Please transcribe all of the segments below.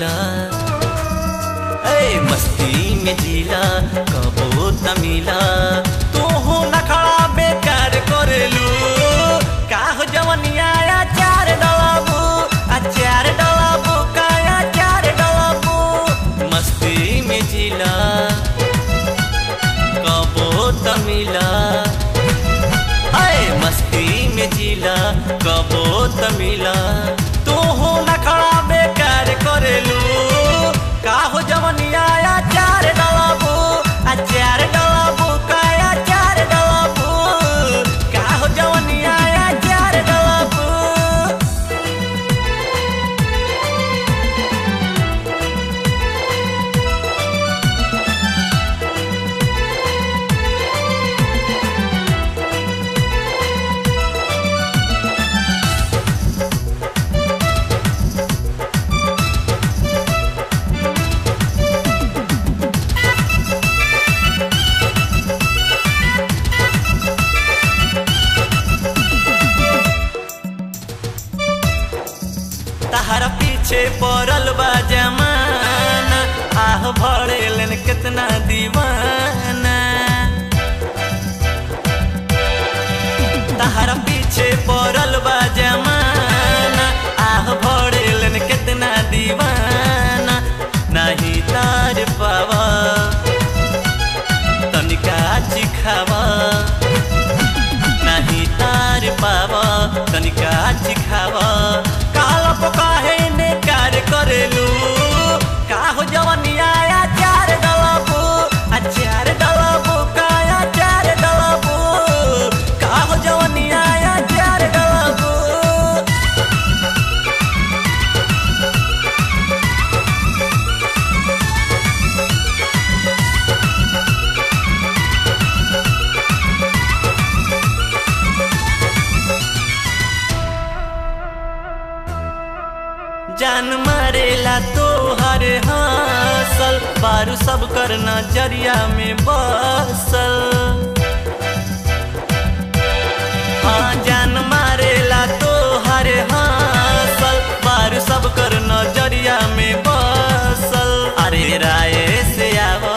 मिला ए मस्ती में जिला कबो त मिला तू हो नखड़ा बेकार करेलू का हो जवनिया चार डलाबू अचार डलाबू काया चार डलाबू मस्ती में जिला कबो त मिला हाय मस्ती में जिला कबो त मिला तू हो नखड़ा बेकार करेलू का हो जवनिया चार डलाबू अचार डलाबू काया चार डलाबू का हो जवनिया चार डलाबू तहरा पीछे पड़ल बा जमाना आह भरेलन कितना दीवाना तहरा पीछे पड़ल बा जमाना आह भरेलन कितना दीवाना नहीं तार पावा तनिका चिखावा नहीं तार पावा तनिका चिखावा काला पकाहे ने कार करेलू का हो जवनिया चार डलाबू अचार डलाबू काया चार डलाबू का हो जवनिया चार डलाबू जान मारेला तो हर हासल बारू सब कर नजरिया में बसल हाँ जान मारेला तो हर हासल बारू सब कर नजरिया में बसल अरे राय से आव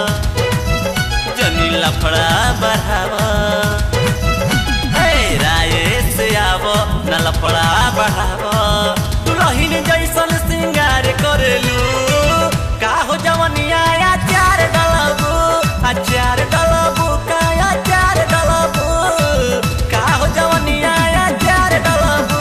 जनी लफड़ा बढ़ावा हे राय से आव न लफड़ा बढ़ावा दुलहिन जैसन सिंगार करेलू का हो जवनिया चार डलाबू अचार डलाबू काया चार डलाबू का हो जवनिया चार डलाबू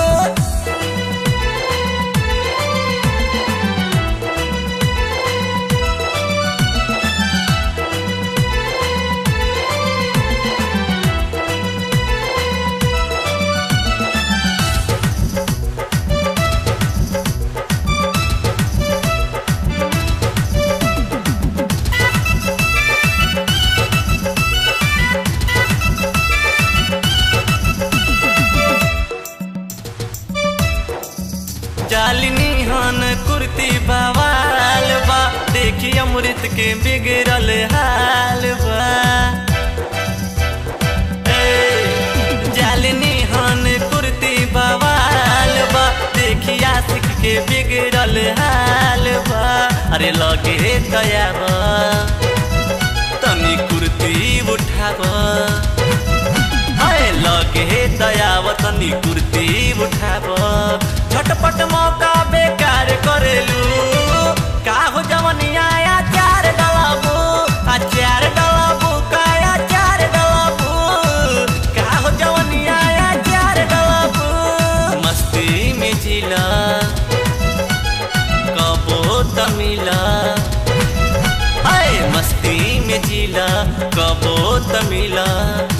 जालिनी हन कुर्ती बवाल बा देखी अमृत के बिगड़ल हाल बा ए, जालिनी हन कुर्ती बवाल बा देखी आशिक के बिगड़ल हाल बा अरे लगे दया बा तनी कुर्ती उठाबा हाय लगे दयावतनी कुर्ती उठाब झटपट मौका बेकार करेलू का हो जवनिया चार डलाबू अचार डलाबू काया चार डलाबू का हो जवनिया चार डलाबू मस्ती में जिला कबो त मिला हाय मस्ती में जिला कबो त मिला